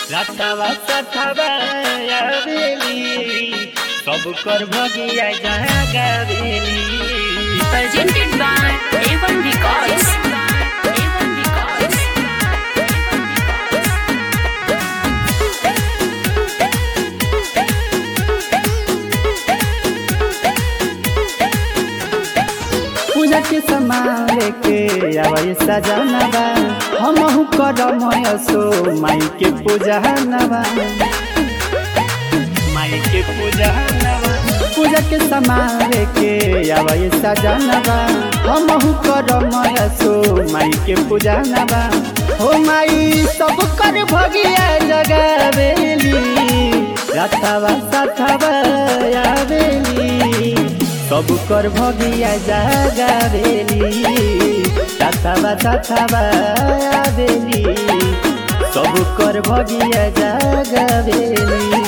रातवा सथवा आवेली सब कर भगिया जागावेली presented by A1 Records. A1 Records. पूजा के सामान लेके आवे सजनवा हमहु करम सो माई के पूजा नवा माई के पूजा नवा पूजा के सामान लेके आवे सजनवा हमहु करम सो माई के पूजा नवा हो माई सब कर भगिया जगावेली रातवा साथवा आवेली सब कर भगिया जागावेली साथवा साथवा आवेली सब कर भगिया जागावेली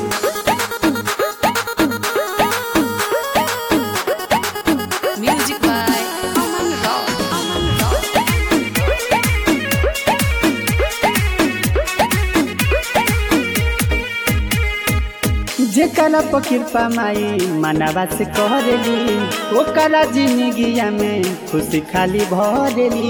Music by Aman Rao. Aman Rao. जेकरा पर कृपा माई मनवा से करेली ओकरा जिंदगिया में खुशी खाली भरेली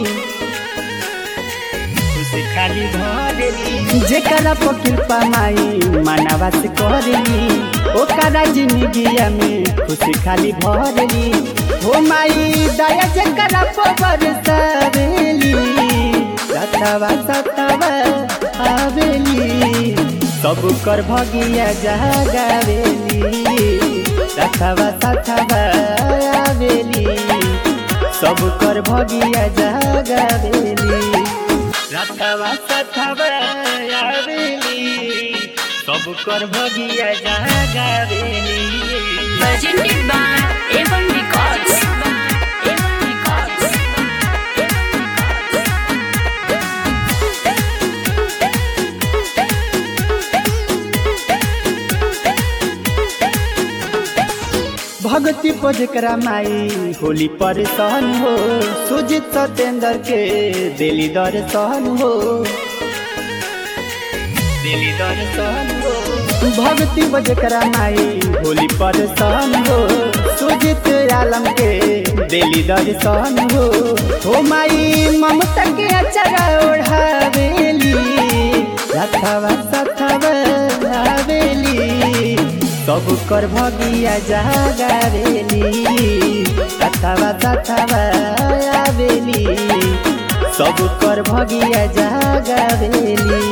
खुशी खाली भरेली जेकरा पर कृपा माई मनवा से करेली ओकरा जिंदगिया में खुशी खाली भरेली हो माई दया जेकरा पर बरसावेली सतवा सतवा आवेली सब कर भगिया जागावेली सथवा सथवा आवेली सब कर भगिया जागावेली सथवा सथवा आवेली सब कर भगिया जागावेली Presented by A1 Records. A1 Records. भगती पर जेकरा माई होली पर सहन हो सुजित सतेंद्र के दिली दर्शन हो दिली दर्शन हो भगती पर जेकरा माई होली पर सहन हो सुजित आलम के दिली दर्शन हो हो माई ममता के अचरा ओढ़ावेली रथवा सथवा आवेली सब कर भगिया जागावेली सथवा सथवा आवेली सब कर भगिया जागावेली